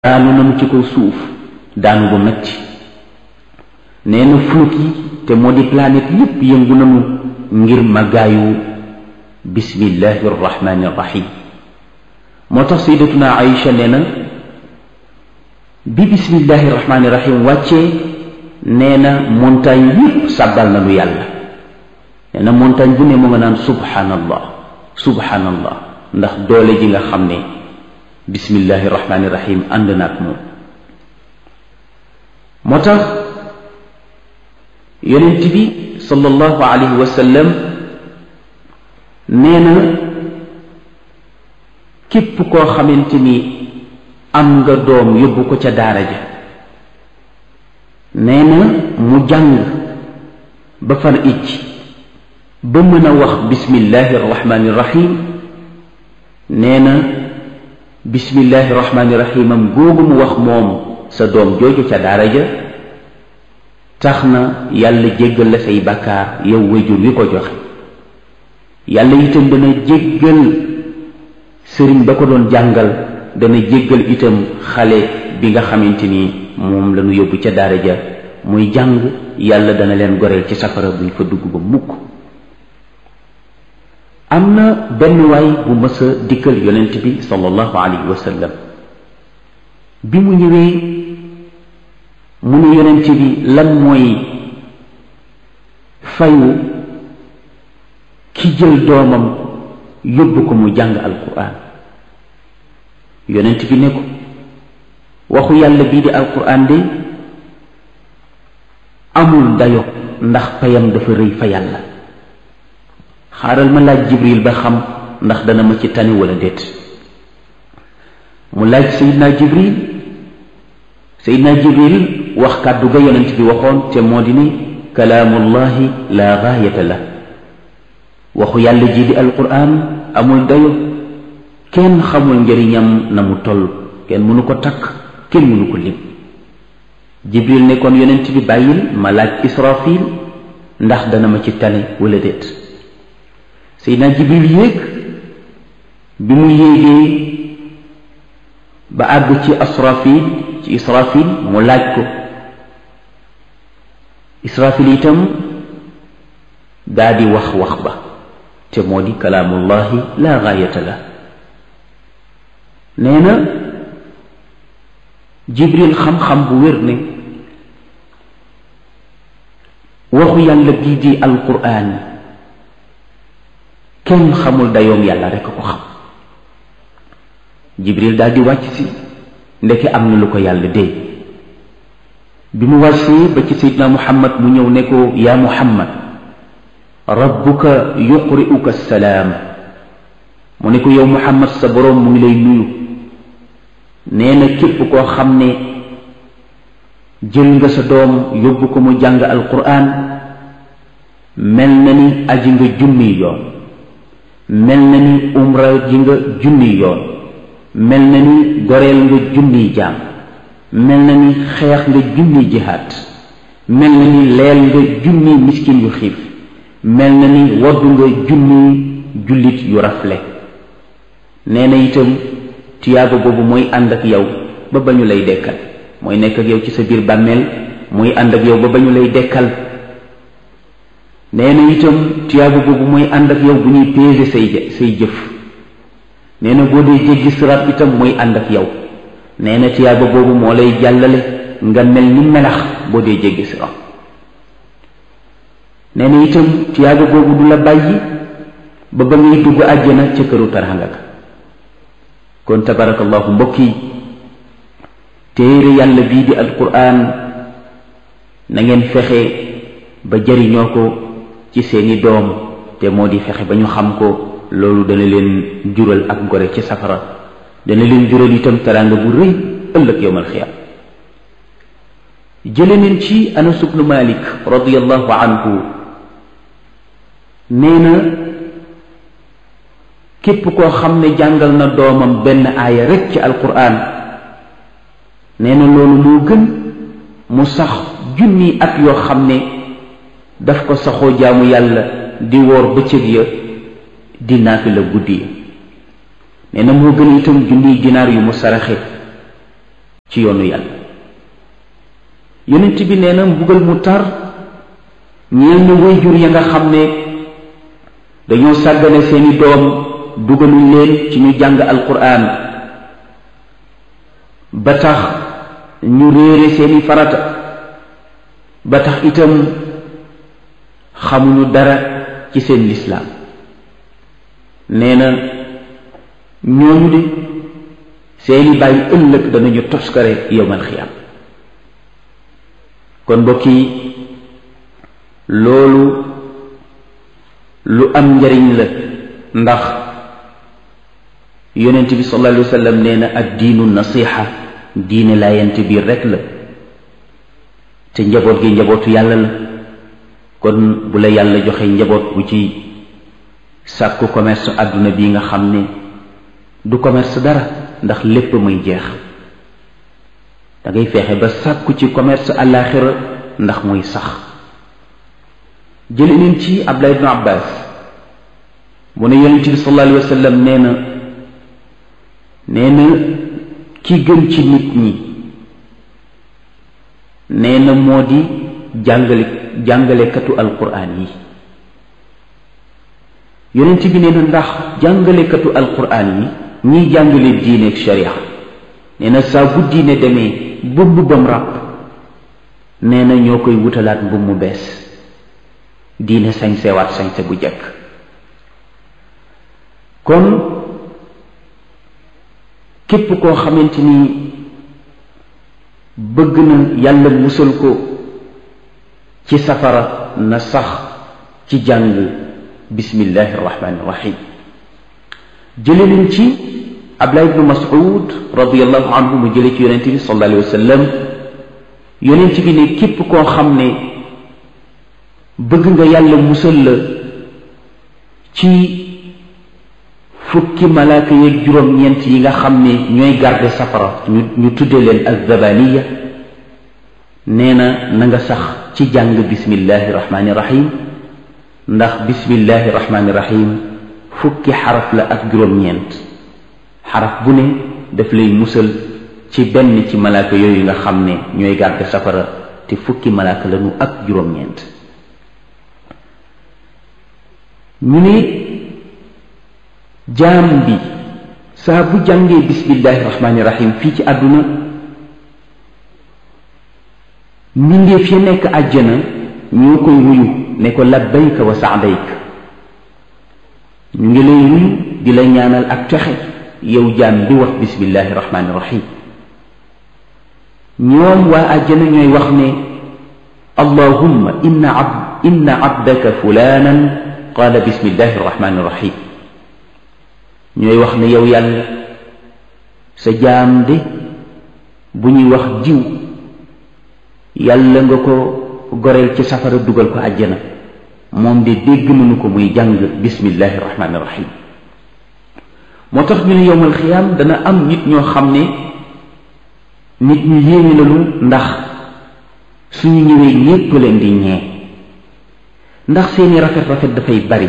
daanu nañu ci kaw suuf daanu bu metti nee na flot yi te moo di planète yépp yëngu nañu ngir màggaayu bismillahi arrahmani irrahim moo tax sayyidatuna Aïcha nee na bi bismillahi irrahmani irrahim wàccee nee na montagne yépp sàbbal na lu yàlla nee na montagne bu ne mu nga naan subhanallah subhanallah ndax doole ji nga xam ne bismillahi irrahmani irrahim ànd na ak moom moo tax yonent bi sallallahu alayhi wa sallam nee na képp koo xamante ni am nga doom yóbbu ko ca daara ja nee na mu jàng ba far icc ba mën a wax bismillahi irrahmani irrahim nee na bismillahi irrahmani irrahim am googu mu wax moom sa doom jooju ca daara ja tax na yàlla jéggal la say bàkkaar yow wayjur wi ko joxe yàlla itam dana jéggal sëriñ ba ko doon jàngal dana jéggal itam xale bi nga xamante ni moom la ñu yóbbu ca daara ja muy jàng yàlla dana leen goreel ci safara buñ fa dugg ba mukk am na benn waay bu mës a dikkal yonent bi sallallahu alayhi wa sallam bi mu ñëwee mu ne yonent bi lan mooy fayu ki jël doomam yóbbu ko mu jàng alquran yonent bi ne ko waxu yàlla bii di alquran de amul dayo ndax payam dafa rëy fa yàlla xaaral ma laaj jibril ba xam ndax dana ma ci tani wala déet mu laaj sayidna jibril sayidna jibril wax kàddu ga yonent bi waxoon te moo di ni kalaamullahi la gaayata la waxu yàlla ji di alquran amul dayo kenn xamul njëriñam na mu toll kenn mënu ko takk kenn mënu ko lim jibril ne kon yonent bi bàyyil ma laaj israfil ndax dana ma ci tane wala déet seydina jibril yéeg bi mu yéegee ba àgg ci asrafil ci israfil mu laaj ko israfil itam daa di wax wax ba te moo di kalaamullahi la gaayata la nee na jibril xam-xam bu wér ne waxu yàlla bii di alquran kenn xamul dayoom yàlla rekk ko xam jibril daal di wàcc si ndeke am na lu ko yàlla dee bi mu wàccee ba ci seydina muhammad mu ñëw ne ko yaa muhammad rabbuka yuqri'uka salaam mu ne ko yow muhammad sa boroom mu ngi lay nuyu nee na képp koo xam ne jël nga sa doom yóbbu ko mu jàng alquran mel na ni aji nga junni yoon mel na ni umra ji nga junni yoon mel na ni goreel nga junni jaam mel na ni xeex nga junni jihaat mel na ni leel nga junni miskin yu xiif mel na ni waddu nga junni jullit yu rafle nee na itam tiyaaba boobu mooy ànd ak yow ba ba ñu lay dekkal mooy nekk ak yow ci sa biir bàmmeel mooy ànd ak yow ba ba ñu lay dekkal nee na itam tiyaaba boobu mooy ànd ak yow bu ñuy peser say say jëf nee na boo dee jéggi siraat itam mooy ànd ak yow nee na tiyaaba boobu moo lay jàllale nga mel ni melax boo dee jéggi siraat nee na itam tiyaaba boobu du la bàyyi ba ba ngay dugg àjjana ca këru taranga ka kon tabarakallahu mbokk yi téere yàlla bii di alquran na ngeen fexe ba jariñoo ko ci seeni doom te moo di fexe ba ñu xam ko loolu dana leen jural ak gore ci safara dana leen jural itam teraanga bu rëy ëllëg yowmal xiyaam jële neen ci anas ibnu malik radiallahu anhu nee na képp koo xam ne jàngal na doomam benn aaya rekk ci alquran nee na loolu moo gën mu sax junni at yoo xam ne daf ko saxoo jaamu yàlla di woor bëccëg ya di naafila guddi ya nee na moo gën itam junniy dinaar yu mu saraxe ci yoonu yàlla yonent bi nee na mbugal mu tar ñeel na waajur ya nga xam ne dañoo sàggane seeni doom dugaluñ leen ci ñu jàng alquran ba tax ñu réere seeni farata ba tax itam xamuñu dara ci seen lislaam nee na ñooñu de seeni bàyyi ëllëg danañu toskare yowmal xiyaam kon mbokk yi loolu lu am njariñ la ndax yonent bi sallallahu alayhi wa sallam nee na ak diinu nasiha diine laayante biir rekk la te njaboot gi njabootu yàlla la kon bu la yàlla joxe njaboot bu ci sàkku commerce àdduna bi nga xam ne du commerce dara ndax lépp muy jeex da ngay fexe ba sàkku ci commerce àllaaxira ndax muy sax jële neen ci Abdullah ibnu Abbas mu ne yonent bi sallallahu alayhi wa sallam nee na nee na ki gën ci nit ñi nee na moo di jàngale jàngalekatu alquraan yi yonent bi nee na ndax jàngalekatu alquraan yi ñiy jàngale diine ak sharia nee na saa bu diine demee ba mbubbam ràpp nee na ñoo koy wutalaat mbubb mu bees diine sañsewaat sañse bu jekk kon képp koo xamante ni bëgg na yàlla musal ko ci safara na sax ci jàng bismillahi irrahmani irrahim jële nañ ci abdullah ibnu mas'ud radiallahu anhu mu jële ci yonente bi sallallahu alayhi wa sallam yonent bi ne képp koo xam ne bëgg nga yàlla musal la ci fukki malaaka yeeg juróom-ñeent yi nga xam ne ñooy garde safara ñu ñu tudde leen azzabaniya nee na na nga sax ci jàng bismillahi rahmani rahim ndax bismillahi rahmani rahim fukki xaraf la ak juróom-ñeent xaraf bu ne daf lay musal ci benn ci malaaka yooyu nga xam ne ñooy garde safara te fukki malaaka lañu ak juróom-ñeent ñu ne jaam bi saa bu jàngee bismillahi rahmaani rahim fii ci àdduna mbindeef ya nekk àjjana ñoo koy wuyu ne ko labbayka wa saadayk ñu ngi lay wuyu di la ñaanal ak texe yow jaam bi wax bismillahi rahmaani rahim ñoom waa àjjana ñooy wax ne allahumma inna ab inna abdaka fulanan qaala bismillahi rahmaani rahim ñooy wax ne yow yàlla sa jaam de bu ñuy wax jiw yàlla nga ko goreel ci safara dugal ko àjjana moom de dégg nañu ko muy jàng bismillahi rahmaani rahim moo tax ñu ne yowmal xiyaam dana am nit ñoo xam ne nit ñu yéeme lañu ndax suñu ñëwee ñépp leen di ñee ndax seeni rafet rafet dafay bari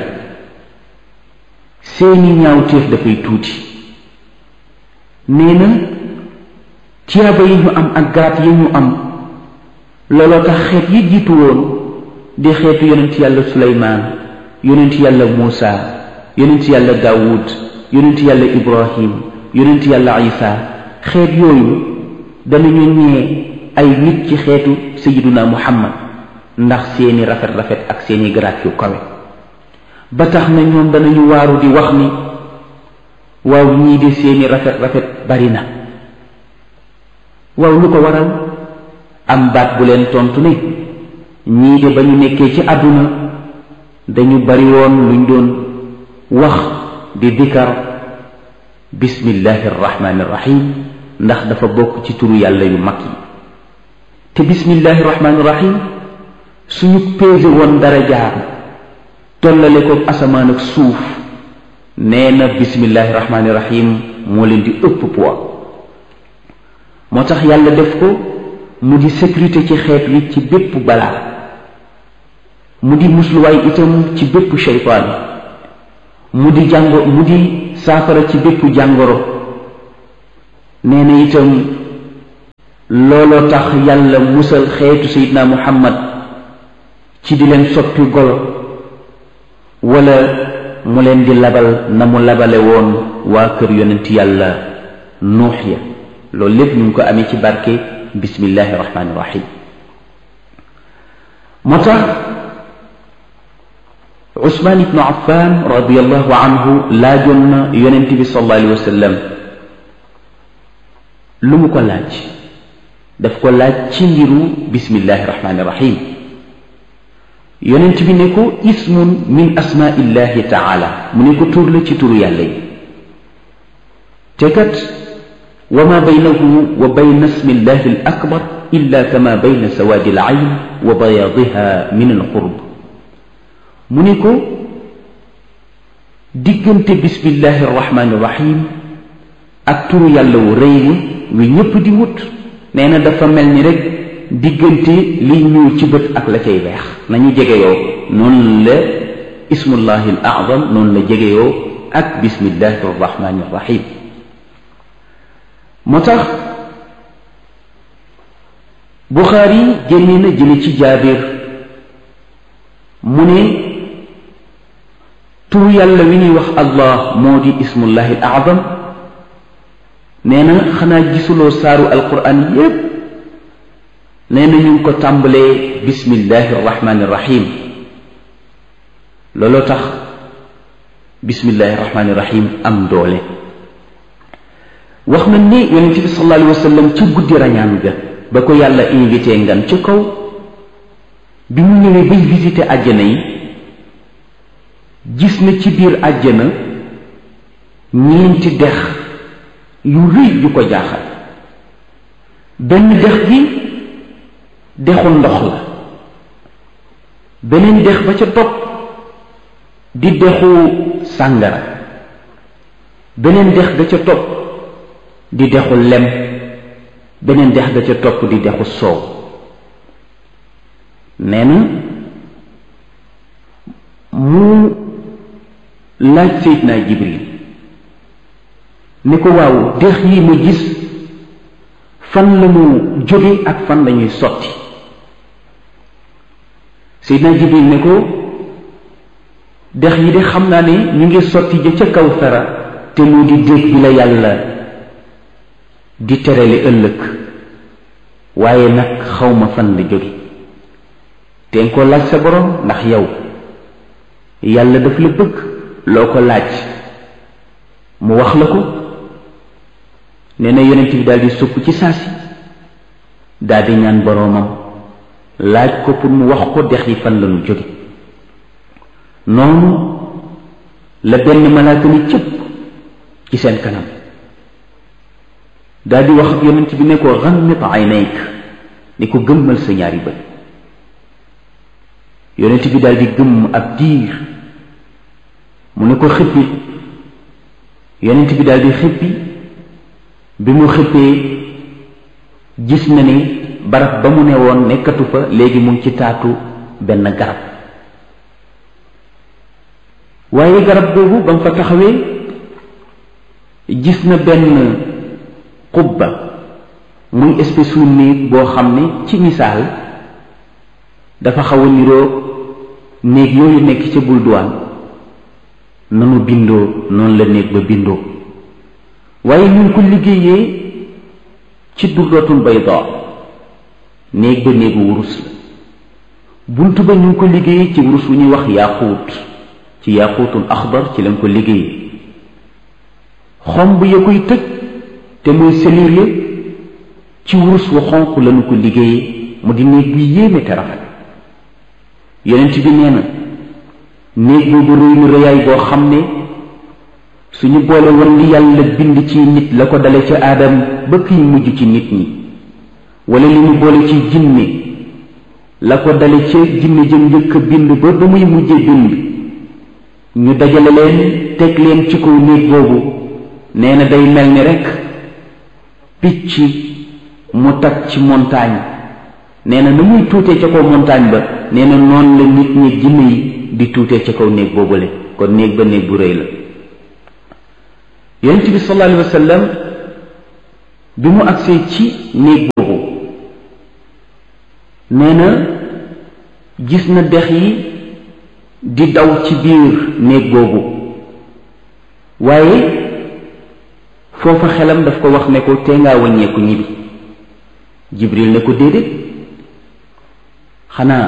seeni ñaawteef dafay tuuti nee na tiyaaba yi ñu am ak garaat yi ñu am looloo tax xeet yi jiitu woon di xeetu yonent yàlla suleymaan yonent yàlla muusa yonent yàlla daawud yonent yàlla ibrahim yonent yàlla isa xeet yooyu danañu ñee ay nit ci xeetu sayiduna muhammad ndax seeni rafet rafet ak seeni garaat yu kawe ba tax na ñoom danañu waaru di wax ni waaw ñii de seeni rafet rafet bari na waaw lu ko waral am baat bu leen tontu ne ñii de ba ñu nekkee ci àdduna dañu bari woon luñ doon wax di dikar bismillahi irrahmani irrahim ndax dafa bokk ci turu yàlla yu mag yi te bismillahi irrahmani irrahim suñu péese woon dara jaar tollale ko asamaan ak suuf nee na bismillahi rahmaani rahim moo leen di ëpp poids moo tax yàlla def ko mu di sécurité ci xeet wi ci bépp balaa mu di musluwaay itam ci bépp shaytaan mu di jàngo mu di saafara ci bépp jàngoro nee na itam looloo tax yàlla musal xeetu sayidna muhammad ci di leen soppi golo wala mu leen di labal na mu labale woon waa kër yonent yàlla nuux ya loolu lépp ñu ngi ko amee ci barke bismillahi rahmaani rahim moo tax usmaan ibnu affan radiallahu anhu laajoon na yonent bi sallallahu alayhi wa sallam lu mu ko laaj daf ko laaj ci mbiru bismillahi rahmaani rahim yonent bi ne ko ismun min asmaillahi taala mu ne ko tur la ci turu yàlla yi te kat wa ma baynahu wa bayna ismillahi al akbar illa kama bayna sawaadi al ayn wa bayaadiha min al qurb mu ne ko diggante bismillahi arrahmani irrahim ak turu yàlla wu rëy wi wi ñépp di wut nee na dafa mel ni rek diggante liy ñuul ci bët ak la cay weex nañu jegeyoo noonu la ismullahi al azam noonu la jegeyoo ak bismillahi arrahmani irrahim moo tax buxaari génne na jële ci jaabir mu ne tur yàlla wi ñuy wax allah moo di ismullahi al azam nee na xanaa gisuloo saaru alquran yépp nee na ñu ngi ko tàmbalee bismillahi arrahmani irrahim looloo tax bismillahi arrahmani irrahim am doole wax na ni yonente bi sallallahu alayhi wa sallam ci guddi rañaan ga ba ko yàlla invité ngan ci kaw bi mu ñëwee bay visité àjjana yi gis na ci biir àjjana ñeenti dex yu rëy yu ko jaaxal benn dex gi dexu ndox la beneen dex ba ca topp di dexu sàngara beneen dex ga ca topp di dexu lem beneen dex ga ca topp di dexu soow nee na mu laaj Seydina Jibril ni ko waaw dex yi ma gis fan la mu jóge ak fan lañuy sotti Seydina Jibril ne ko dex yi de xam naa ne ñu ngi sotti ja ca kaw fera te mu di déeg bi la yàlla di terale ëllëg waaye nag xawma fan la jóge te nga ko laaj sa borom ndax yow yàlla daf la bëgg loo ko laaj mu wax la ko nee na yonent bi daal di sukk ci saasi daal di ñaan boroomam laaj ko pour mu wax ko dex yi fan la ñu jóge noonu la benn malaaka ni cëpp ci seen kanam daal di wax ak yonent bi ne ko ghammit aynayk ni ko gëmmal sa ñaari bët yonent bi daal di gëmm ab diir mu ne ko xippi yonent bi daal di xippi bi mu xippee gis na ni barab ba mu ne woon nekkatu fa léegi mu ngi ci taatu benn garab waaye garab boobu ba mu fa taxawee gis na benn xubba muy espèce u néeg boo xam ne ci misaal dafa xaw a niroo néeg yooyu nekk ca bul duwaan nanu bindoo noonu la néeg ba bindoo waaye ñu ngi ko liggéeyee ci durratul bayda néeg ba néegu wurus la bunt ba ñu ngi ko liggéeyee ci wurus wu ñuy wax yaaquut ci yaaquutul axdar ci lañ ko liggéeyee xomb ya koy tëj te muy selile ci wurus wu xonq lañu ko liggéeyee mu di néeg bi yéeme te rafet yonent bi nee na néeg boobu rëy na rëyaay boo xam ne suñu boole woon li yàlla bind ci nit la ko dale ci aadam ba kiy mujj ci nit ñi wala li ñu boole ci jinne la ko dale ci jinne jëm njëkk a bind ba ba muy mujjee bind ñu dajale leen teg leen ci kaw néeg boobu nee na day mel ni rekk picc mu tag ci montagne nee na na muy tuutee ca kaw montagne ba nee na noonu la nit ñi jinne yi di tuutee ca kaw néeg boobule kon néeg ba néeg bu rëy la yonent bi sallallahu alayhi wa sallam bi mu agsee ci néeg boobu nee na gis na dex yi di daw ci biir néeg boobu waaye foofa xelam daf ko wax ne ko tee ngaa wàññeeku ñibbi jibril ne ko déedéet xanaa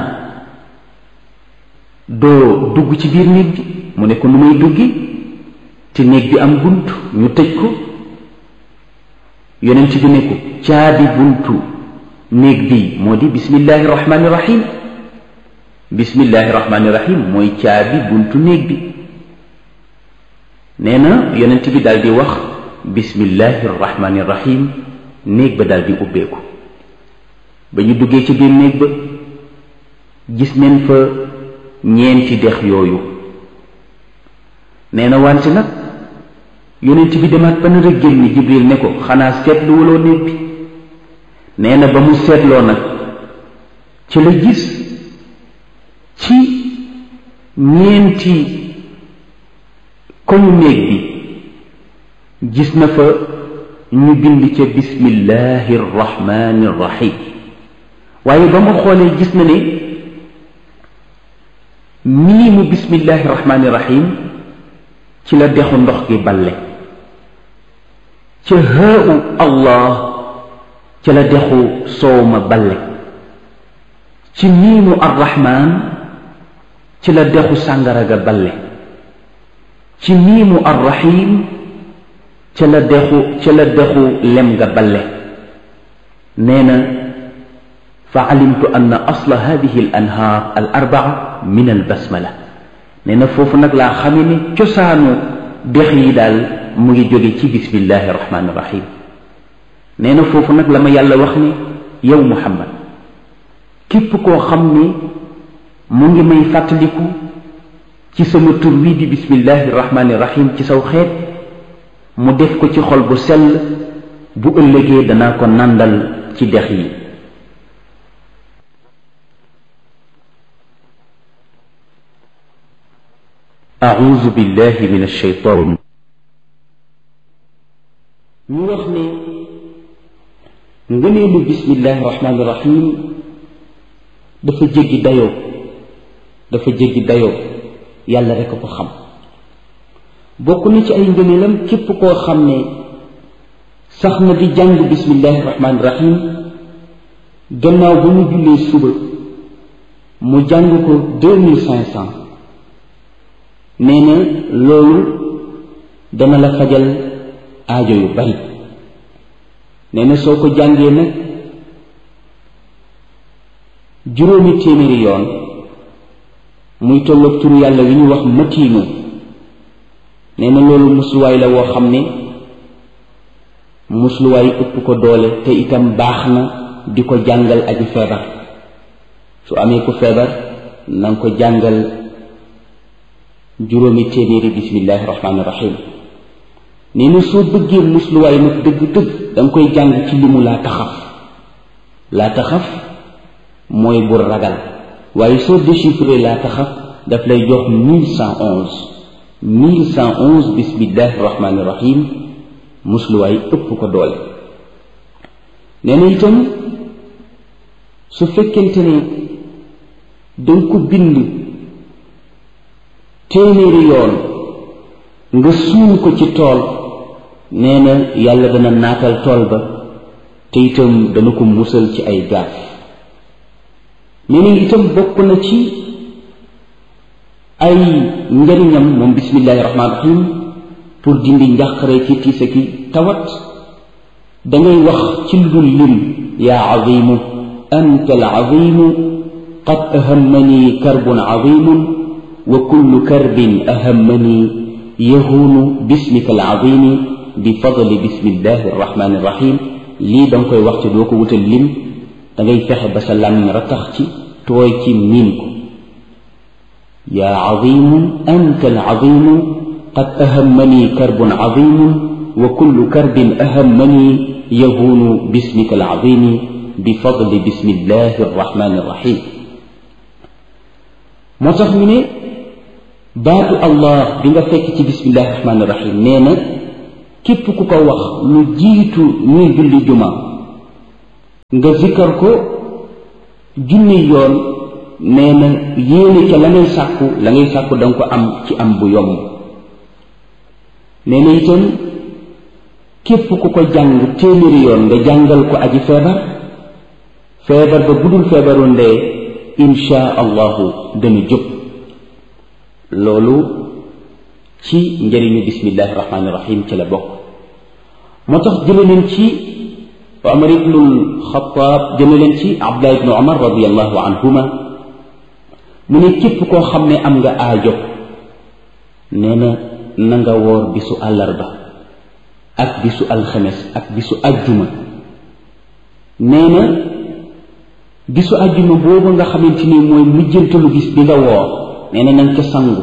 doo dugg ci biir néeg bi mu ne ko nu may duggi te néeg bi am bunt ñu tëj ko yonent bi ne ko caabi buntu néeg bi moo di bismillahi rahmani rahim bismillahi rahmani rahim mooy caabi buntu néeg bi nee na yonent bi daal di wax bismillahi rahmani rahim néeg ba daal di ubbeeku ba ñu duggee ci biir néeg ba gis neen fa ñeenti dex yooyu nee na wante nag yonent bi demaat ba nar a génn jibril ne ko xanaa seetlu wuloo néeg bi nee na ba mu seetloo nag ci la gis ci ñeenti koñu néeg bi gis na fa ñu bind ca bismillahi rrahmani rrahim waaye ba mu xoolee gis na ne mii mu bismillahi rrahmani rrahim ci la dexu ndox gi balle ca haau allah ca la dexu soow ma balle ci miimu arrahman ci la dexu sàngara ga balle ci miimu arrahim ca la dexu ca la dexu lem ga balle nee na fa alimtu anna asla hadihi al anhaar al arbaa min al basmala nee na foofu nag laa xame ne cosaanu dex yi daal mu ngi jóge ci bismillahi rahmaani rahim nee na foofu nag la ma yàlla wax ne yow muhammad képp koo xam ne mu ngi may fàttaliku ci sama tur wi di bismillahi rahmaani rahim ci saw xeet mu def ko ci xol bu sell bu ëllëgee danaa ko nàndal ci dex yi أعوذ بالله من الشيطان ñu wax ne ngëneelu bismillahi rahmaani rahim dafa jéggi dayoo dafa jéggi dayoo yàlla rek a ko xam bokk na ci ay ngëneelam képp koo xam ne sax na di jàng bismillahi rahmaani rahim gannaaw ba mu jullee suba mu jàng ko deux mille cinq cent nee na loolu dana la fajal aajo yu bari nee na soo ko jàngee nag juróomi téeméeri yoon muy tolloog turu yàlla wi ñu wax matiinu nee na loolu musluwaay la woo xam ne musluwaay ëpp ko doole te itam baax na di ko jàngal aji feebar su amee ku feebar na nga ko jàngal juróomi téeméeri bismillahi rahmaani rahim nee na soo bëggee musluwaay nag dëgg-dëgg da nga koy jàng ci limu laa taxaf laa taxaf mooy bul ragal waaye soo déchiffré laa taxaf daf lay jox mille cent onze mille cent onze bismillahi rahmaani rahim musluwaay ëpp ko doole nee na itam su fekkente ne danga ko bind téeméeri yoon nga suul ko ci tool nee na yàlla dana naatal tool ba te itam dana ko musal ci ay gaaf nee na itam bokk na ci ay njariñam moom bismillahi rahmaani rahim pour dindi njàqare ci tiisa ki tawat dangay wax ci lu dul lim yaa azimu anta al azimu qad ahammani karbun azimun wa kullu karbin ahammani yahuunu bismika al azimi bi fadli bismillahi arrahmani irrahim lii da nga koy wax ci doo ko wutal lim da ngay fexe ba sa làmmiñ ratax ci tooy ci miin ko yaa azimu anta al azimu qad ahammani karbun azimun wa kullu karbin ahammani yahuunu bismika al azimi bi fadli bismillahi arrahmani irrahim moo tax ñu ne baatu allah bi nga fekk ci bismillahi rahmaani rahim nee na képp ku ko wax lu jiitu ñuy julli juma nga zikkar ko junni yoon nee na yéene ca la ngay sàkku la ngay sàkku danga ko am ci am bu yomb nee na itam képp ku ko jàng téeméeri yoon nga jàngal ko aji feebar feebar ba bu dul feebaru ndee insha allahu dana jóg loolu ci njëriñu bismillahi rahmaani rahim ci la bokk moo tax jële leen ci Omar ibnul Xataab jële leen ci Abdullah ibnu Omar radiallahu anhuma mu ne képp koo xam ne am nga aajo nee na na nga woor bisu àllarba ak bisu alxames ak bisu ajjuma nee na bisu ajjuma boobu nga xamante ni mooy mujjantalu bis bi nga woor nee na nanga ca sangu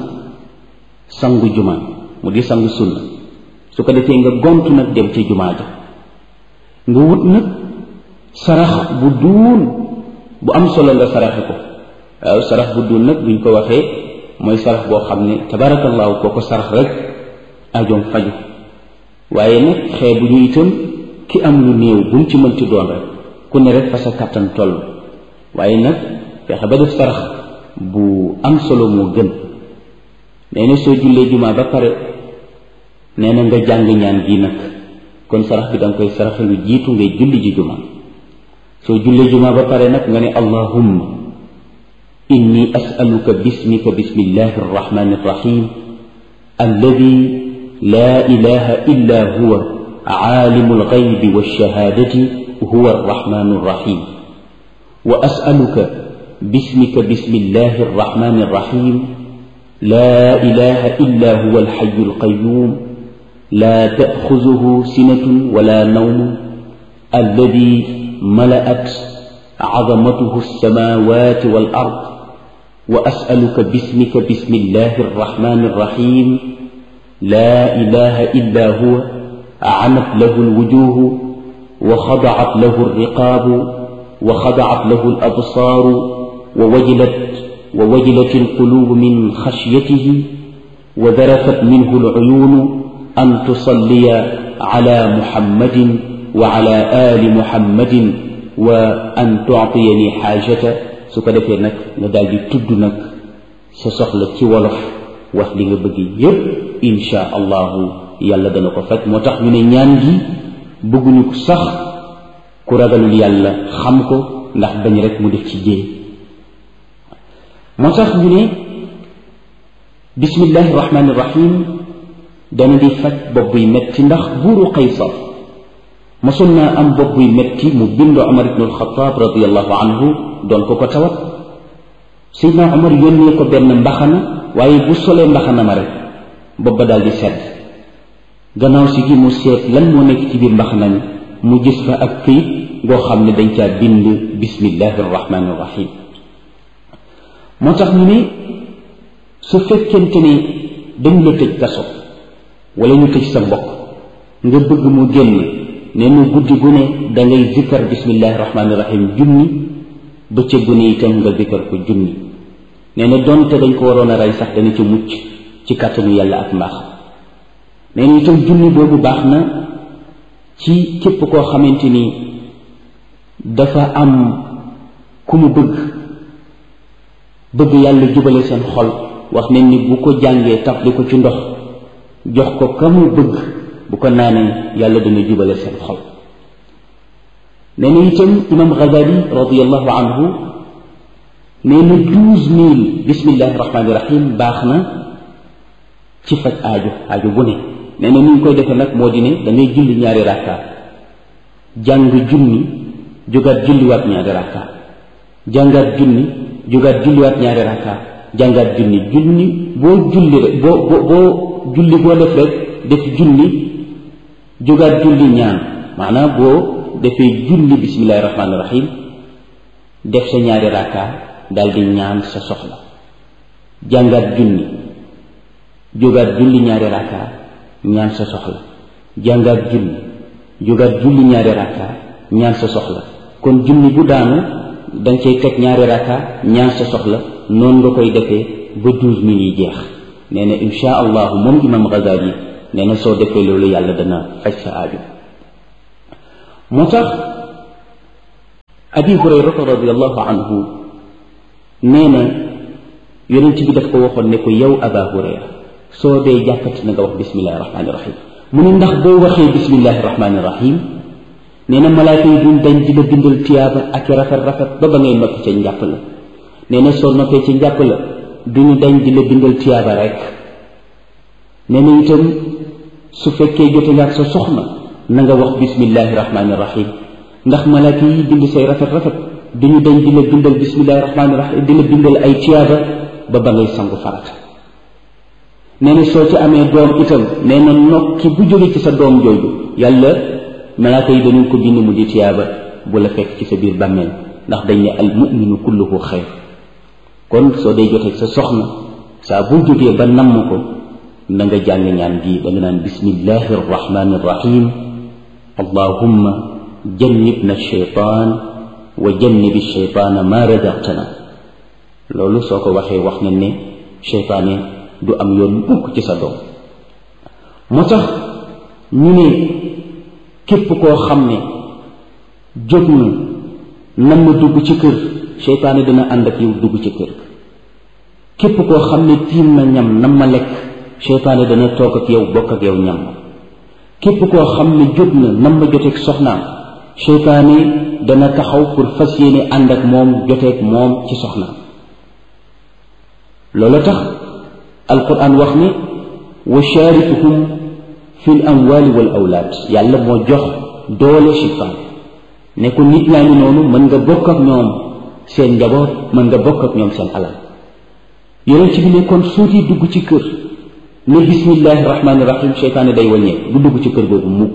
sangu juma mu di sangu sunna su ko defee nga gontu nag dem ca jumaa ja nga wut nag sarax bu duun bu am solo nga saraxe ko waaw sarax bu duun nag buñ ko waxee mooy sarax boo xam ne tabaarakallaahu koo ko sarax rek ajoom faju waaye nag xee bu ñu itam ki am lu néew bu mu ci mënti doon rek ku ne rek fa sa kàttan toll waaye nag fexe ba def sarax bu am solo moo gën nee na soo jullee jumaa ba pare nee na nga jàng ñaan gii nag kon sarax bi danga koy saraxe lu jiitu ngay julli ji jumaa soo jullee jumaa ba pare nag nga ne allahumma inni asaluka bismika bismillahi arrahmani arrahim alladi laa ilaha illa huwa aalimu alxaybi walshahadati huwa arrahmanu arrahim wa asaluka bismika bismillahi arrahmani arrahim laa ilaha illa huwa alxayu alqayum laa taaxuzuhu sinatun wala nawmun alladi malaat عظمته السماوات والأرض وأسألك باسمك بسم الله الرحمن الرحيم لا إله إلا هو عنت له الوجوه وخضعت له الرقاب وخضعت له الأبصار ووجلت ووجلت القلوب من خشيته وذرفت منه العيون أن تصلي على محمد وعلى آل محمد wa an tu'tiyani xaajata su ko defee nag nga daal di tudd nag sa soxla ci wolof wax li nga bëgg yépp insha allahu yàlla dana ko faj moo tax ñu ne ñaan gi bëgguñu ko sax ku ragalul yàlla xam ko ndax bañ rek mu def ci jéem moo tax ñu ne bismillahi rahmaani rahim dana di faj bopp buy metti ndax buuru qaysar mosoon naa am bopp buy metti mu bind Omar ibn al-Khattab radiallahu anhu doon ko ko tawat Seydina Omar yónnee ko benn mbaxana waaye bu solee mbaxana ma rek bopp ba daal di sedd gannaaw si gi mu seet lan moo nekk ci biir mbaxana mi mu gis fa ak këyit goo xam ne dañ caa bind bismillahi arrahmani irrahim moo tax ñu ne su fekkente ne dañ la tëj kaso wala ñu tëj sa mbokk nga bëgg mu génn nee na guddi gu ne da ngay zikkar bismillahi rahmaani rahim junni bëccëg gu ne itam nga zikkar ko junni nee na donte dañ ko waroon a rey sax dana ci mucc ci kàttanu yàlla ak mbaax nee na itam junni boobu baax na ci képp koo xamante ni dafa am ku mu bëgg bëgg yàlla jubale seen xol wax nañ ni bu ko jàngee tafli ko ci ndox jox ko ka mu bëgg bu ko naanee yàlla dana jubale seen xol nee na itam imam Ghazali radiallahu anhu nee na douze mille bismillahi rahmaani rahim baax na ci faj aajo aajo bu ne nee na ni ñu koy defee nag moo di ne da ngay julli ñaari rakka jàng junni jógaat julliwaat ñaari rakka jàngaat junni jógaat julliwaat ñaari rakka jàngaat junni junni boo julli rek boo boo boo julli boo def rek def junni jógaat julli ñaan maanaam boo defee julli bismillahi rahmaani rahim def sa ñaari rakka daal di ñaan sa soxla jàngaat junni jógaat julli ñaari rakka ñaan sa soxla jàngaat junni jógaat julli ñaari rakka ñaan sa soxla kon junni bu daanu danga cay teg ñaari rakka ñaan sa soxla noonu nga koy defee ba douze mille yi jeex nee na insha allahu moom imam Ghazali nee na soo defee loolu yàlla dana faj sa aaju moo tax abi hurayrata radiallahu anhu nee na yonent bi daf ko waxoon ne ko yow aba hurayra soo dee jàppati na nga wax bismillahi rahmaani rahim mu ne ndax boo waxee bismillahi rahmaani rahim nee na malaaka yi duñ dañ di la bindal tiyaaba ak i rafet rafet ba ba ngay noppi ca njàpp la nee na soo noppee ci njàpp la duñu dañ di la bindal tiyaaba rek nee na itam su fekkee jote nga ak sa soxna na nga wax bismillahi rahmaani rahim ndax malaaka yi bind say rafet rafet duñu dañ di la bindal bismillahi rahmaani rahim di la bindal ay tiyaaba ba ba ngay sangu farata nee na soo ci amee doom itam nee na nokki bu jóge ci sa doom jooju yàlla malaaka yi dañu ko bind mu di tiyaaba bu la fekk ci sa biir bàmmeel ndax dañ ne al muminu kulluhu xayr kon soo dee jotee sa soxna saa bu jógee ba namm ko na nga jàng ñaan gi da nga naan bismillahi arrahmani arrahim allahumma jannibna shaytaan wa jannibi shaytaana ma razaqtana loolu soo ko waxee wax nañ ne shaytaane du am yoon mukk ci sa doom moo tax ñu ne képp koo xam ne jóg na nam ma dugg ci kër seytaane dina ànd ak yow dugg ci kër képp koo xam ne tiim na ñam nam ma lekk seytaane dana toog ak yow bokk ak yow ñam képp koo xam ne jóg na nam ma joteeg soxnaam seytaane dana taxaw pour fas yéene ànd ak moom joteeg moom ci soxnaam loolu tax alquran wax ni wa sharikuhum fi l amwali wal awlaad yàlla moo jox doole seytaan ne ko nit ñaa ngi noonu mën nga bokk ak ñoom seen njaboot mën nga bokk ak ñoom seen alal yonent bi ne kon suuti dugg ci kër ne bismillahi rahmaani rahim seytaane day wàññee du dugg ci kër googu mukk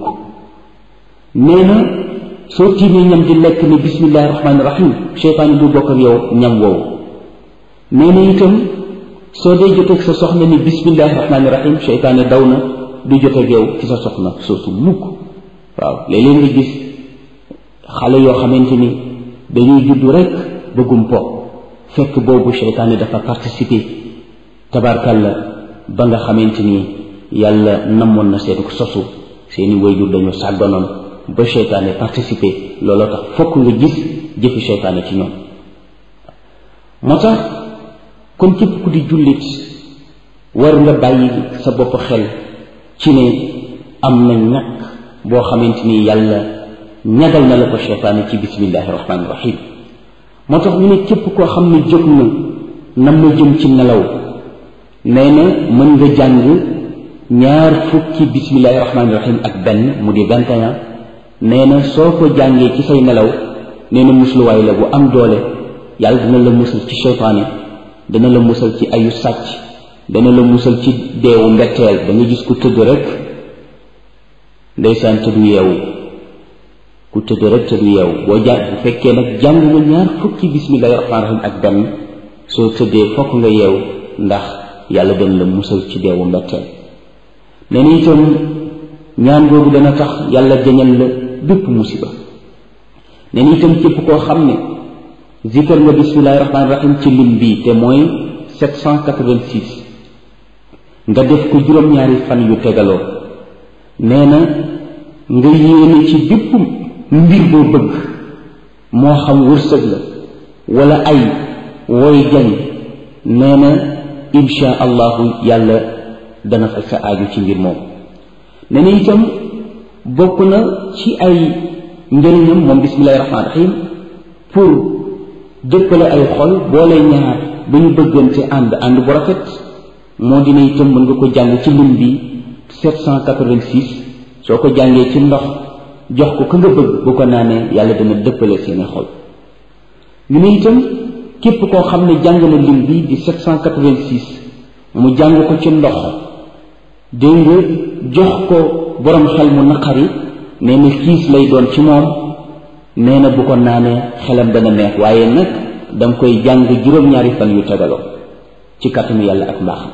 nee na soo tiimee ñam di lekk ne bismillahi rahmaani rahim seytaane du bokk ak yow ñam woowu nee na itam soo dee joteeg sa soxna ni bismillahi rahmaani rahim seytaane daw na du joteeg yow ci sa soxna soosu mukk waaw léeg-léeg nga gis xale yoo xamante ni dañuy juddu rek bëggum po fekk boobu seytaane dafa participer tabarkalla ba nga xamante ni yàlla namoon na seen sosu seeni wayjur dañu sàgganoon ba seytaane participer looloo tax fokk nga gis jëfi seytaane ci ñoom moo tax kon képp ku di jullit war nga bàyyi sa bopp xel ci ne am na ñàkk boo xamante ni yàlla ñagal na la ko seytaane ci bismillahi rahmaani rahim moo tax ñu ne képp koo xam ne jóg na nam na jëm ci nelaw nee na mën nga jàng ñaar fukki bismillahi rahmaani rahim ak benn mu di vingt et un nee na soo ko jàngee ci say nelaw nee na musluwaay la bu am doole yàlla dina la musal ci seytaane dana la musal ci ayu sàcc dana la musal ci deewu mbetteel da nga gis ku tëdd rek ndeysaan tëddu yeewu ku tëdd rek tëddu yeewu boo jàng bu fekkee nag jàng nga ñaar fukki bismillahi rahmaani rahim ak benn soo tëddee fokk nga yeewu ndax yàlla dana la musal ci deewu mbetteel nee na itam ñaan googu dana tax yàlla jañal la bépp musiba nee na itam képp koo xam ne zikar nga bismillahi rahmaani rahim ci lim bii te mooy 786 nga def ko juróom-ñaari fan yu tegaloo nee na nga yéene ci bépp mbir boo bëgg moo xam wërsëg la wala ay wooy jañ nee na insha allahu yàlla dana faj sa aaju ci mbir moom nee na itam bokk na ci ay njëriñam moom bismillahi rahmaani rahim pour dëppale ay xol boole ñaar ba ñu bëggante ànd ànd bu rafet moo dina itam mën nga ko jàng ci lim bi 786 soo ko jàngee ci ndox jox ko ka nga bëgg bu ko naanee yàlla dana dëppale seeni xol ñu ne itam képp koo xam ne jàng na lim bi di 786 mu jàng ko ci ndox dégg nga jox ko borom xel mu naqari nee na kiis lay doon ci moom nee na bu ko naanee xelam dana neex waaye nag danga koy jàng juróom-ñaari fan yu tegaloo ci kàttanu yàlla ak mbaaxam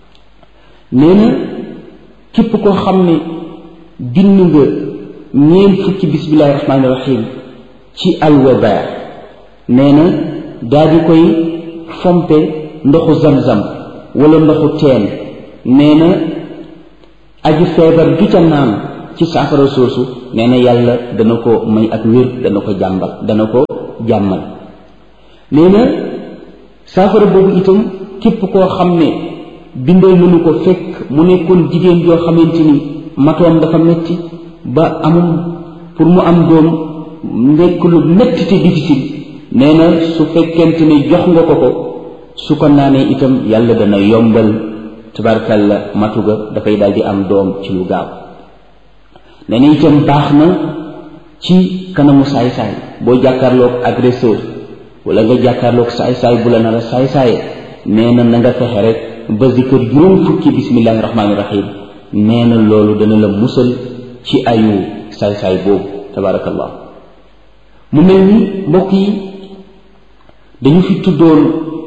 nee na képp koo xam ne bind nga ñeent fukki bismillahi rahmaani rahim ci alwaba nee na daal di koy fompe ndoxu zam-zam wala ndoxu teen nee na aju feebar du ca naan ci saafara soosu nee na yàlla dana ko may ak wér dana ko jàmbal dana ko jàmmal nee na saafara boobu itam képp koo xam ne bindal nañu ko fekk mu nekkoon jigéen joo xamante ni matoom dafa metti ba amul pour mu am doom nekk lu metti te difficile nee na su fekkente ne jox nga ko ko su ko naanee itam yàlla dana yombal tabarkalla matu ga dafay daal di am doom ci lu gaaw nee na itam baax na ci kanamu saay-saay boo jàkkaarloog agresseur wala nga jàkkaarloog saay-saay bu la nar a saay-saaye nee na na nga fexe rek ba zikkër juróom fukki bismillahi rahmaani rahim nee na loolu dana la musal ci ayu saay-saay boobu tabarakallah mu mel ni mbokk yi dañu fi tuddoon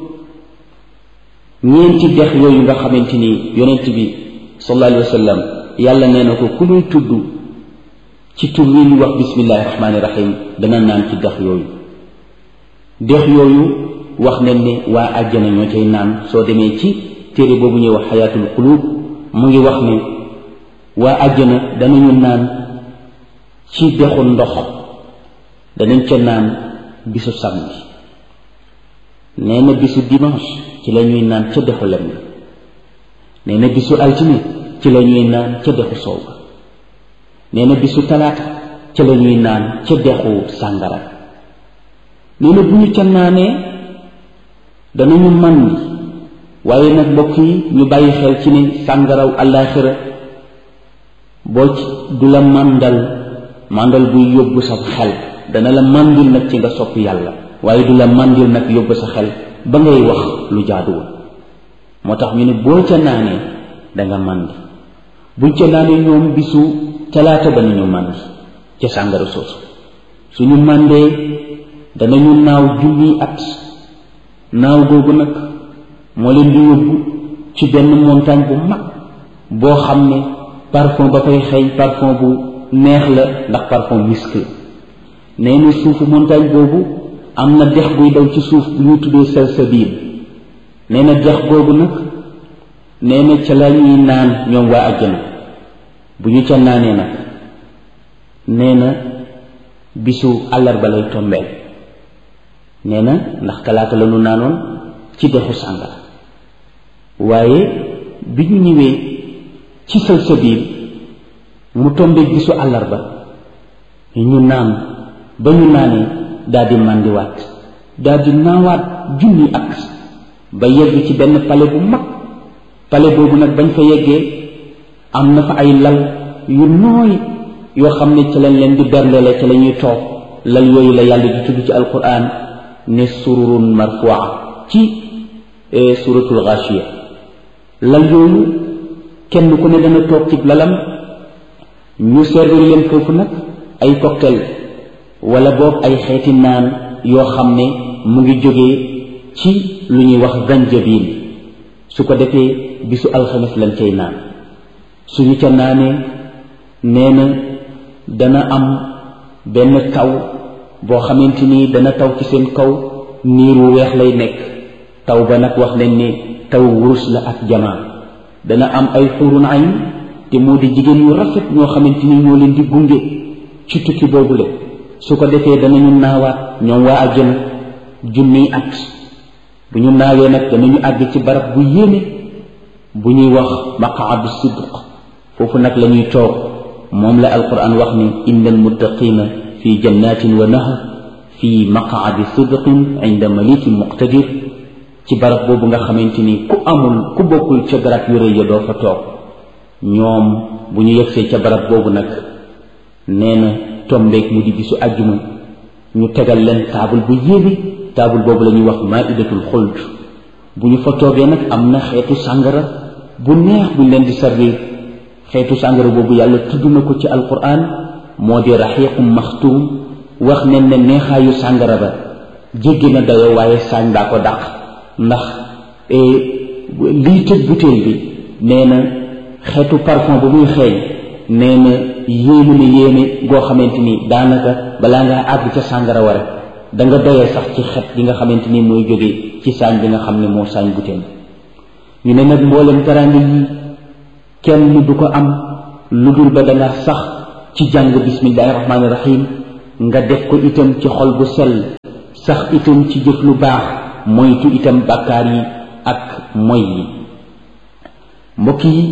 ñeenti dex yooyu nga xamante ni yonent bi sallallahu alayhi wa sallam yàlla nee na ko ku ñuy tudd ci tur wi ñu wax bismillahi rahmaani rahim dana naan ci dex yooyu dex yooyu wax nañ ne waa àjjana ñoo cay naan soo demee ci téere boobu ñuy wax xayaatul qulub mu ngi wax ne waa àjjana danañu naan ci dexu ndox danañ ca naan bisu samedi nee na bisu dimanche ci la ñuy naan ca dexu lem nee na bisu altine ci la ñuy naan ca dexu soow ba nee na bisu talaata ca la ñuy naan ca dexu sàngara nee na bu ñu ca naanee danañu màndi waaye nag mbokk yi ñu bàyyi xel ci ne sàngaraw àllaaxira boo ci du la màndal màndal buy yóbbu sa xel dana la màndil nag ci nga sopp yàlla waaye du la màndil nag yóbbu sa xel ba ngay wax lu jaaduwul moo tax ñu ne boo ca naanee danga màndi buñ ca naanee ñoom bisu talaata danañu màndi ca sàngara soosu suñu màndee danañu naaw junniy at naaw googu nag moo leen di yóbbu ci benn montagne bu mag boo xam ne parfum ba fay xeeñ parfum bu neex la ndax parfum misk la nee na suufu montagne boobu am na dex buy daw ci suuf bu ñu tuddee salsabil nee na dex googu nag nee na ca la ñuy naan ñoom waa àjjana bu ñu ca naanee nag nee na bisu àllarba lay tombeel nee na ndax talaata la ñu naanoon ci dexu sàngara waaye bi ñu ñëwee ci salsabil mu tombeeg bisu àllarba ñu naan ba ñu naanee daal di màndiwaat daal di naawaat junni at ba yegg ci benn pale bu mag pale boobu nag bañ fa yeggee am na fa ay lal yu nooy yoo xam ne ci lañ leen di berndele ci la ñuy toog lal yooyu la yàlla di tudd ci alquran ne sururun marfua ci suratul ghashiya lal yooyu kenn ku ne dana toog ci lalam ñu servir leen foofu nag ay cocktail wala boog ay xeeti naan yoo xam ne mu ngi jógee ci lu ñuy wax zanjabil su ko defee bisu alxames lañ cay naan suñu ca naanee nee na dana am benn taw boo xamante ni dana taw ci seen kaw niir wu weex lay nekk taw ba nag wax nañ ne taw wurus la ak jamaa dana am ay xurun ayn te moo di jigéen yu rafet ñoo xamante ni ñoo leen di gunge ci tukki boobule su ko defee danañu naawaat ñoom waa àjjana junniy at bu ñu naawee nag danañu àgg ci barab bu yéeme bu ñuy wax maqaadu sidq foofu nag la ñuy toog moom la alquran wax ni inna almuttaqina fi jannatin wa nahar fi maqaadi sidqin inda malikin muqtadir ci barab boobu nga xamante ni ku amul ku bokkul ca garab yu rëy ya doo fa toog ñoom bu ñu yegsee ca barab boobu nag nee na tombeeg mu di bisu àjjuma ñu tegal leen taabul bu yéeme taabul boobu la ñuy wax maidatul xuld bu ñu fa toogee nag am na xeetu sàngara bu neex buñ leen di servir xeetu sàngara boobu yàlla tudd na ko ci alquran moo di raxiiqum maxtuum wax nen ne neexaayu sàngara ba jéggi na dayoo waaye saañ baa ko dàq ndax liy tëj butéel bi nee na xeetu parfum ba muy xeeñ nee na yéemu ne yéeme goo xamante ni daanaka balaa ngaa àgg ca sàngara wa rek da nga doyee sax ci xet gi nga xamante ni mooy jóge ci saañ bi nga xam ne moo saañ butéel ñu ne nag mboolem teraanga yi kenn du ko am lu dul ba danga sax ci jàng bismillahi rahmaani rahim nga def ko itam ci xol bu sell sax itam ci jëf lu baax moytu itam bàkkaar yi ak moy yi mbokk yi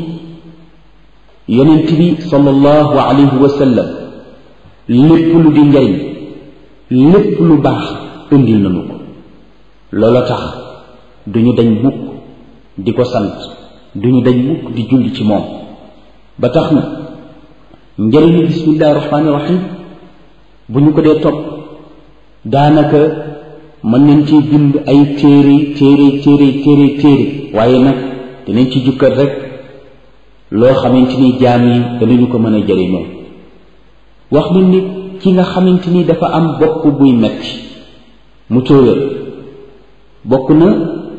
yonent bi sallallahu alayhi wa sallam lépp lu di njariñ lépp lu baax indil nañu ko loola tax duñu dañ mukk di ko sant duñu dañ mukk di julli ci moom ba tax na njëriñu bismillahi rahmaani rahim bu ñu ko dee topp daanaka mën nañ ci bind ay téere téere téere téere téere waaye nag dinañ ci jukkat rek loo xamante ni jaam yi danañu ko mën a jëriñoo wax nañ ni ki nga xamante ni dafa am bopp buy metti mu tóoyal bokk na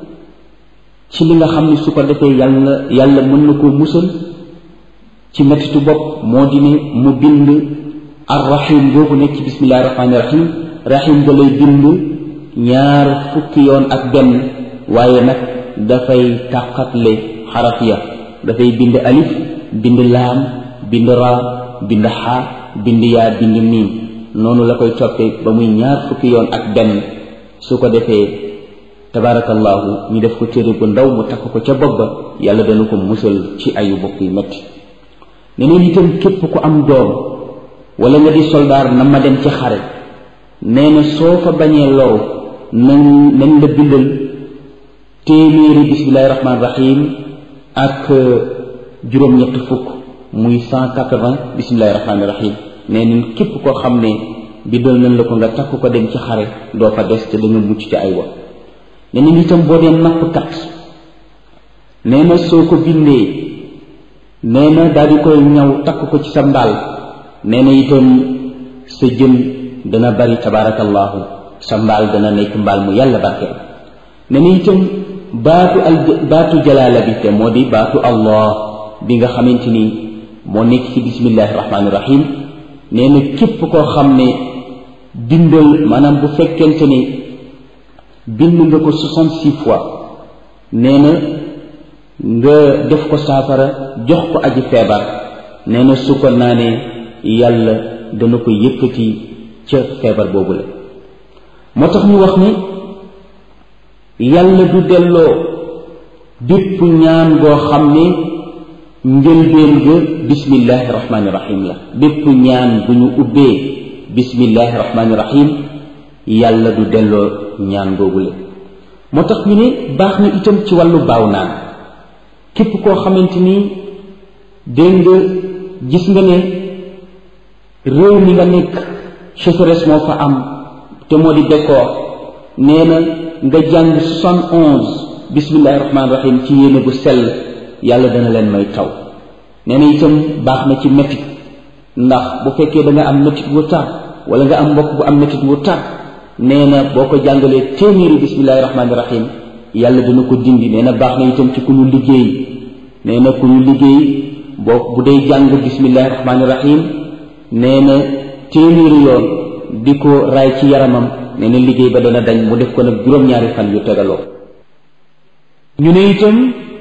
ci li nga xam ne su ko defee yàlla yàlla mën na koo musal ci mettitu bopp moo di ne mu bind arrahim boobu nekk ci bismillahi rahmaani rahim rahim ga lay bind ñaar fukki yoon ak benn waaye nag dafay tàqatle xaraf ya dafay bind alif bind laam bind ra bind xaa bind yaa bind miim noonu la koy toppee ba muy ñaar fukki yoon ak benn su ko defee tabaarakallaahu ñu def ko téere bu ndaw mu takk ko ca bopp ba yàlla dana ko musal ci ayu bopp yu metti neneen itam képp ku am doom wala nga di soldaar na ma dem ci xare nee na soo fa bañee loru nañ nañ la bindal téeméeri bismillahi rahmaani rahim ak juróom-ñett fukk muy cent quatre-vingts bismillahi rahmaani rahim nee nañ képp koo xam ne bindal nañ la ko nga takk ko dem ci xare doo fa des te da nga mucc ci ay wa nee nañ itam boo dee nappkat nee na soo ko bindee nee na daal di koy ñaw takk ko ci sa mbaal nee na itam sa jën dana bari tabaarakallaahu sa mbaal dana nekk mbaal mu yàlla barkeel nee na itam baatu al baatu jalaala bi te moo di baatu allah bi nga xamante ni moo nekk ci bismillahi rahmaani rahim nee na képp koo xam ne bindal maanaam bu fekkente ni bind nga ko soixante-six fois nee na nga def ko saafara jox ko aji feebar nee na su ko naanee yàlla dana ko yëkkati ca feebar boobu la moo tax ñu wax ni yàlla du delloo bépp ñaan goo xam ne njëlbeen ga bismillahi rahmaani rahim la bépp ñaan bu ñu ubbee bismillahi rahmaani rahim yàlla du delloo ñaan googu la moo tax ñu ne baax na itam ci wàllu baaw naan képp koo xamante ni dégg nga gis nga ne réew mi nga nekk sécheresse moo fa am te moo di bekkoor nee na nga jàng soixante onze bismillahi rahmaani rahim ci yéene bu sell yàlla dana leen may taw nee na itam baax na ci métit ndax bu fekkee da nga am métit wu tar wala nga am mbokk bu am métit wu tar nee na boo ko jàngalee téeméeri bismillahi rahmaani rahim yàlla dina ko dindi nee na baax na itam ci ku ñu liggéey nee na ku ñu liggéey boo bu dee jàng bismillahi rahmaani rahim nee na téeméeri yoon di ko raay ci yaramam nee na liggéey ba dana dañ mu def ko nag juróom-ñaari fan yu tegaloo ñu ne itam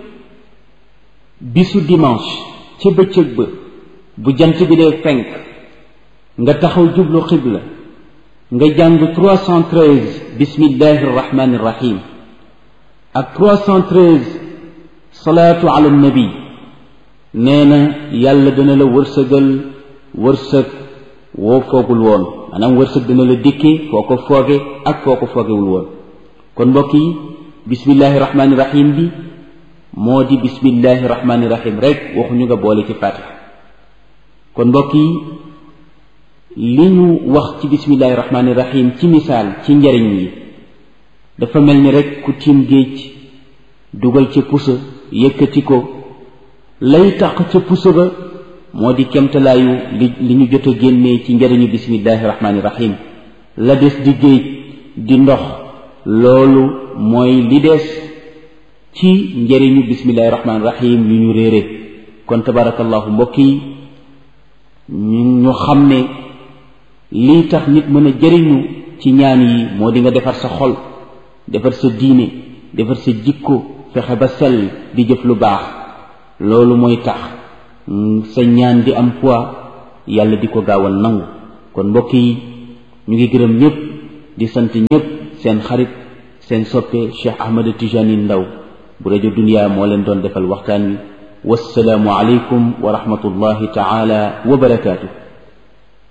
bisu dimanche ca bëccëg ba bu jant bi dee fenk nga taxaw jublu xibla nga jàng 313 bismillahi rahmani rahim ak 313 salaatu ala nabi nee na yàlla dana la wërsëgal wërsëg woo foogul woon maanaam wërsëg dana la dikkee foo ko fooge ak foo ko foogewul woon kon mbokk yi bismillahi rahmani rahim bi moo di bismillahi rahmani rahim rek waxuñu nga boole ci fatiha kon mbokk yi li ñu wax ci bismillahi rahmani rahim ci misaal ci njariñ yi dafa mel ni rek ku tiim géej dugal ca pusa yëkkati ko lay tax ca pusa ba moo di kemtalaayu li li ñu jot a génnee ci njariñu bismillahi rahmani rahim la des di géej di ndox loolu mooy li des ci njariñu bismillahi rahmani rahim yu ñu réere kon tabarakallahu mbokk yi ñu ñu xam ne lii tax nit mën a jëriñu ci ñaan yi moo di nga defar sa xol defar sa diine defar sa jikko fexe ba sell di jëf lu baax loolu mooy tax sa ñaan di am poids yàlla di ko gaawal nangu kon mbokk yi ñu ngi gërëm ñëpp di sant ñëpp seen xarit seen soppe Cheikh Ahmed Tijani Ndaw bu rajo Dunya moo leen doon defal waxtaan wi wassalaamu aleykum wa rahmatullahi taala wa barakaatu